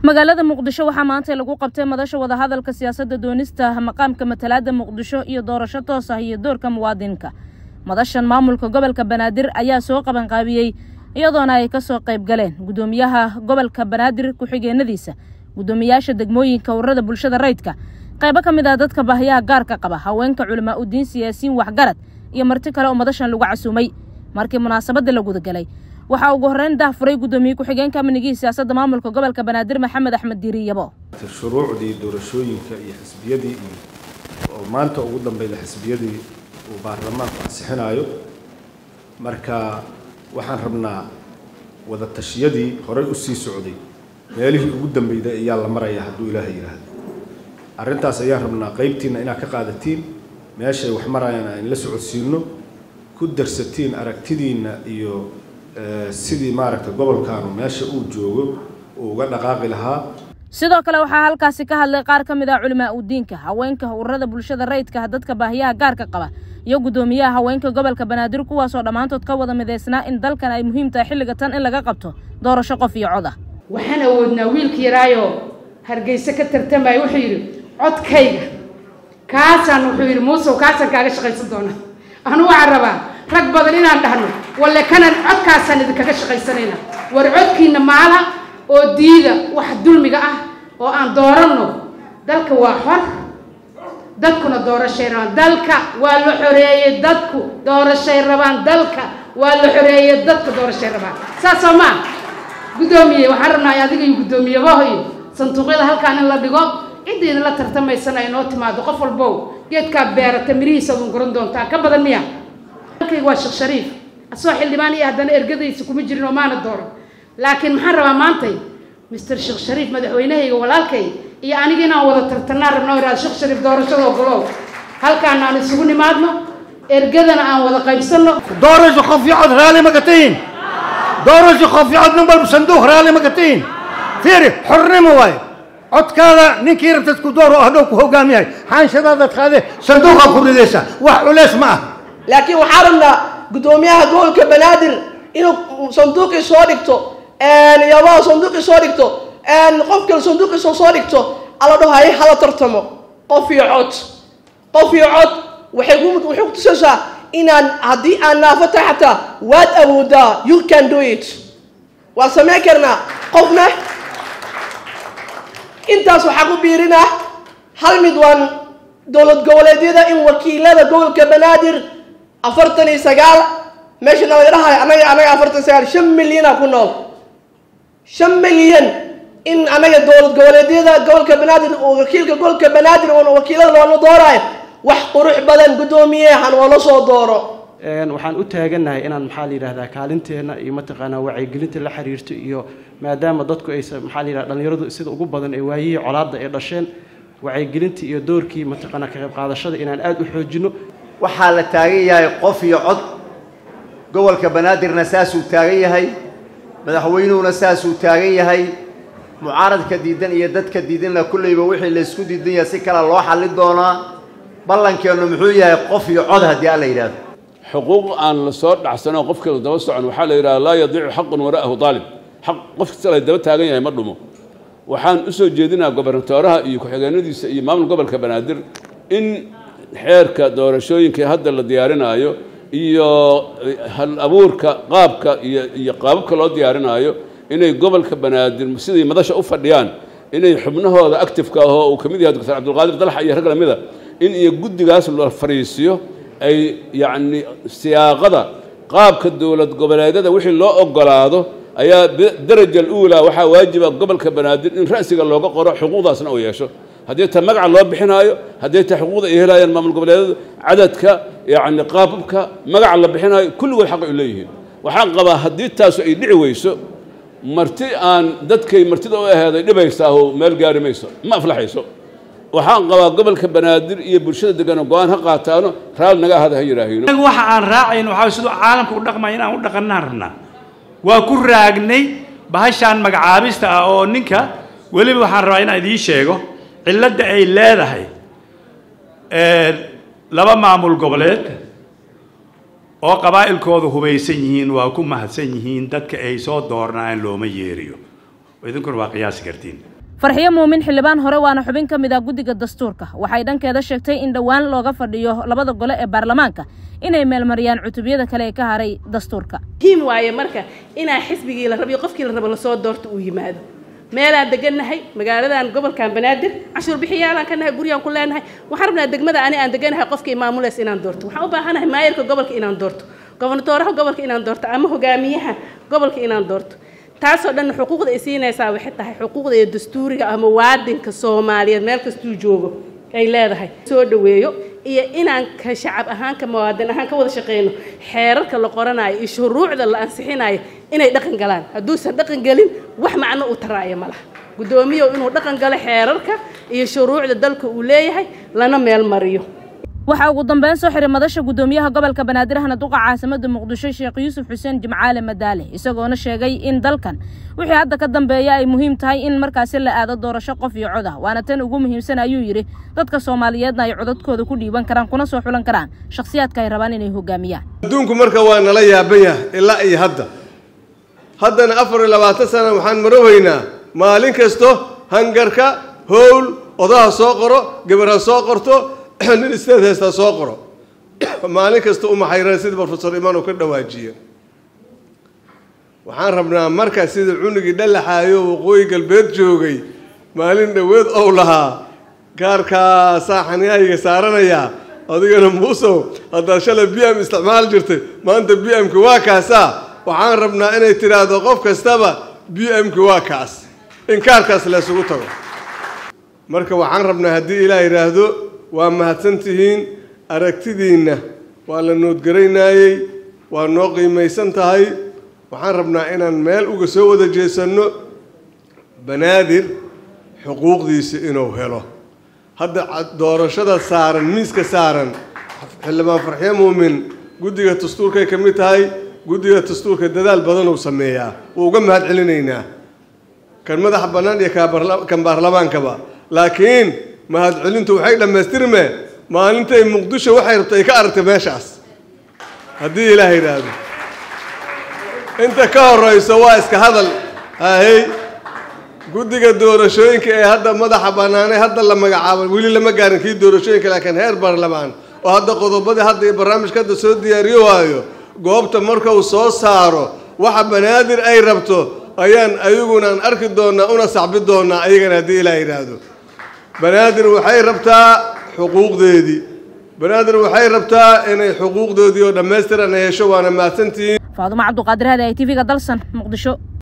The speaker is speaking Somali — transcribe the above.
magaalada muqdisho waxaa maanta lagu qabtay madasha wadahadalka siyaasadda doonista maqaamka matalaada muqdisho iyo doorasho toos ah iyo doorka muwaadinka madashan maamulka gobolka banaadir ayaa soo qabanqaabiyey iyadoona ay kasoo qayb galeen guddoomiyaha gobolka banaadir ku-xigeenadiisa guddoomiyaasha degmooyinka ururada bulshada rayidka qaybo ka mid ah dadka baahiyaha gaarka qaba haweenka culamaa udiin siyaasiyiin waxgarad iyo marti kale oo madashan lagu casuumay markii munaasabadda la gudagalay waxaa ugu horreyn dahfuray guddoomiye ku-xigeenka amnigii siyaasadda maamulka gobolka banaadir maxamed axmed diiriyabo shuruucdii doorashooyinka iyo xisbiyadii oo maanta ugu dambeyda xisbiyadii uu baarlamaanku ansixinayo marka waxaan rabnaa wada tashiyadii horey u sii socday meelihii ugu dambeyday ayaa la maraya hadduu ilaahay yidhaahdo arrintaas ayaan rabnaa qaybtiinna inaad ka qaadatiin meeshay wax marayaan aan la socodsiino ku darsatiin aragtidiinna iyo sidii maaragtay gobolkaanu meesha uu joogo uu uga dhaqaaqi lahaa sidoo kale waxaa halkaasi ka hadlay qaar ka mid ah culimaa udiinka haweenka ururada bulshada rayidka dadka baahiyaha gaarka qaba iyo guddoomiyaha haweenka gobolka banaadir kuwaasoo dhammaantood ka wada midaysnaa in dalkan ay muhiim tahay xilliga tan in laga qabto doorasho qof iyo cod ah waxaan awoodnaa wiilka yaraayo hargeyse ka tartamaya wuxuu yidhi codkayga kaasaan wuxuu yidhi muusow kaasaan kaaga shaqaysan doonaa anu waxaan rabaa rag badan inaan dhahno walle kanan codkaasaan idinkaga shaqaysanayna war codkiina maala oo diida wax dulmiga ah oo aan dooranno dalka waa xor dadkuna doorashay rabaan dalka waa la xoreeyey dadku doorashay rabaan dalka waa la xoreeyey dadka doorashay rabaan saas soo maa guddoomiye waxaan rabnaa adiga iyo guddoomiyabahoyo sanduuqyada halkaan in la dhigo cidda idinla tartamaysana ay noo timaado qof walbow geedkaa beerata mirihiisa adun guran doontaa ka badan miya dalkayga waa sheekh shariif asagoo xildhibaan iyo haddana ergadaysa kuma jirin oo maana dooran laakiin maxaan rabaa maantay mister sheekh shariif madaxweynahayga walaalkay iyo aniga inaan wada tartanaan rabnaa irahda sheekh shariif doorashada ogolow halkaan aan isugu nimaadno ergadana aan wada qaybsanno doorasho qof iyo cod raali ma gatiin doorasho qof iyo cod nin walba sanduuq raali ma gatiin fiiri xornimo waaye codkaada ninkii rabtad ku door oo hadhow ku hogaamiyahay xaanshadaadaad qaade sanduuqaa ku ridaysa wax culeys ma ah laakiin waxaa rabnaa guddoomiyaha gobolka banaadir inuu sanduuqii soo dhigto yabaha sanduuqii soo dhigto qof kale sanduuqiisa soo dhigto alla dhaho hay hala tartamo qof iyo cod qof iyo cod waxay ku waxay ku tusaysaa inaan haddii aan naafo tahay xataa waad awoodaa you can do it waan samayn karnaa qofna intaas waxaa ku biirinaa hal mid waan dowlad goboleedyada in wakiilada gobolka banaadir afartan iyo sagaal meesha nalaga dhahayo anaga anaga afartan iyo sagaal shan milyana ku nool shan milyan in anaga dowlad goboleedyada gobolka banaadir wakiilka gobolka banaadir oon wakiilada loola dooraayo wax qurux badan guddoomiyehan oola soo dooro waxaan u taagannahay inaan maxaa la yidhahdaa kaalinteenna iyo mataqaanaa wacyigelinta la xiriirto iyo maadaama dadku aysa maxaa la yidhahda dhalinyaradu sida ugu badan ee waayihii colaadda ay dhasheen wacyigelinta iyo doorkii mataqaanaa ka qayb qaadashada inaan aada u xoojino waxaa la taagan yahay qof iyo cod gobolka banaadirna saasuu taagan yahay madaxweynuhuna saasuu taagan yahay mucaaradka diidan iyo dadka diidanna kulleyba wixii laysku diidan yahay si kale loo xallin doonaa ballankeennu muxuu yahay qof iyo cod haddii alla yidhaahdo xuquuq aan la soo dhacsanoo qofkeedu daba socon waxaa la yidhaha laa yadiicu xaqun wara'ahu daalib xaq qof kasta la daba taagan yahay ma dhumo waxaan u soo jeedinaa gobernatooraha iyo ku-xigeenadiisa iyo maamul gobolka banaadir in xeerka doorashooyinka hadda la diyaarinaayo iyo hal abuurka qaabka iyo iyo qaababka loo diyaarinaayo inay gobolka banaadir siday madasha u fadhiyaan inay xubnahooda actifeka ahoo uu ka mid yahay doctor cabdulqaadir dalxa iyo rag lamida in iyo guddigaas la fariisiyo ay yacni siyaaqada qaabka dowlad goboleedyada wixii loo ogolaado ayaa daraja aluulaa waxaa waajiba gobolka banaadir in ra'siga looga qoro xuquuqdaasna uu yeesho haddii ta magaca loo bixinaayo haddii ta xuquuqda ay helayaan maamul goboleedyadu cadadka yacni qaababka magaca la bixinaayo kulligood xaq ay leeyihiin waxaan qabaa haddii taasu ay dhici weyso marti aan dadkay martida u aheeday dhibaysaaho meel gaari mayso ma aflaxayso waxaan qabaa gobolka banaadir iyo bulshada degano go-aan ha qaataano raali naga ahada ha yidhaahino waxa aan raacayn waxaa siduu caalamka u dhaqmaya inaan u dhaqannaan rabnaa waa ku raagnay bahashaan magacaabista ah oo ninka weliba waxaan rabaa inaan idiin sheego cilladda ay leedahay laba maamul goboleed oo qabaa'ilkooda hubaysan yihiin waa ku mahadsan yihiin dadka ay soo doornaan looma yeeriyo idinkuna waa qiyaasi kartiin farxiyo muumin xildhibaan hore waana xubin ka mid ah guddiga dastuurka waxay dhankeeda sheegtay in dhowaan looga fadhiyo labada gole ee baarlamaanka inay meelmariyaan cutubyada kale ee ka haray dastuurka muhiim waaye marka inaa xisbigii la rabiyo qofkii la rabo lasoo doorto uu yimaado meelaan degannahay magaaladan gobolkan banaadir cashuur bixiyaalaan ka nahay guryaan ku leenahay waxaan rabnaa degmada ani aan deganahay qofkii maamuleys inaan doorto waxaan u baahanahay maayarka gobolka inaan doorto gobernatooraha gobolka inaan doorto ama hogaamiyaha gobolka inaan doorto taasoo dhan xuquuqda ay siinaysaa waxay tahay xuquuqda iyo dastuuriga ama waadinka soomaaliyeed meel kastuu joogo ay leedahay soo dhaweeyo iyo inaan ka shacab ahaan ka muwaadin ahaan ka wada shaqeyno xeerarka la qoranayo iyo shuruucda la ansixinayo inay dhaqan galaan hadduusan dhaqan gelin wax macno u taraayo ma laha guddoomiyow inuu dhaqan galo xeerarka iyo shuruucda dalka uu leeyahay lana meel mariyo waxaa ugu dambeyn soo xiray madasha guddoomiyaha gobolka banaadir ahna duqa caasimada muqdisho sheekh yuusuf xuseen jimcaale madaale isagoona sheegay in dalkan wixii hadda ka dambeeya ay muhiim tahay in markaasi la aado doorasho qof iyo cod ah waana tan ugu muhiimsan ayuu yidhi dadka soomaaliyeedna ay codadkooda ku dhiiban karaan kuna soo xulan karaan shakhsiyaadka ay rabaan inay hogaamiyaan adduunku marka waa nala yaaban yahay ilaa iyo hadda haddana afar iyo labaatan sana waxaan maroweynaa maalin kasto hangarka howl odaha soo qoro gabarha soo qorto nin isteed haystaa soo qoro maalin kasta u maxayran sida brofesor imaan uu ka dhawaajiye waxaan rabnaa marka sida cunugii dhalaxaayo waqooyi galbeed joogay maalin dhoweed ou lahaa gaarkaasaa xaniyahayga saaranayaa adigana muusow haddaad shalay b m isticmaal jirtay maanta b m-ki waa kaasaa waxaan rabnaa inay tidhaahdo qof kastaba b m-ki waa kaas in kaarkaas laysugu tago marka waxaan rabnaa haddii ilaah yidhaahdo waa mahadsan tihiin aragtidiinna waa la noodgaraynaayey waa noo qiimaysan tahay waxaan rabnaa inaan meel uga soo wada jeesanno banaadir xuquuqdiisa inuu helo hadda doorashada saaran miiska saaran xildhibaan farxiyo muumin guddiga dastuurkay ka mid tahay guddiga dastuurka dadaal badan uu sameeyaa wuu uga mahad celinaynaa kan madaxa bannaan iyo kan baarlamaankaba laakiin mahadcelintu waxay dhammaystirmeen maalintay muqdisho waxay rabtay ka aragtay meeshaas haddii ilaah yidhaahdo inta ka horrayso waa iska hadal ahey guddiga doorashooyinka ee hadda madaxa bannaanay hadda la magacaabay weli lama gaarin kii doorashooyinka laakiin heer baarlamaan oo hadda qodobadii hadda iyo barnaamijka hadda soo diyaariyo waayo goobta marka uu soo saaro waxa banaadir ay rabto ayaan ayagunaan arki doonnaa una sacbi doonnaa ayagana haddii ilaah yidhaahdo banaadir waxay rabtaa xuquuqdeedii banaadir waxay rabtaa inay xuquuqdoodii oo dhammaystiran ay hesho waana mahadsantihiin faadumo cabduqaadir hadi ay tv-ga dalsan muqdisho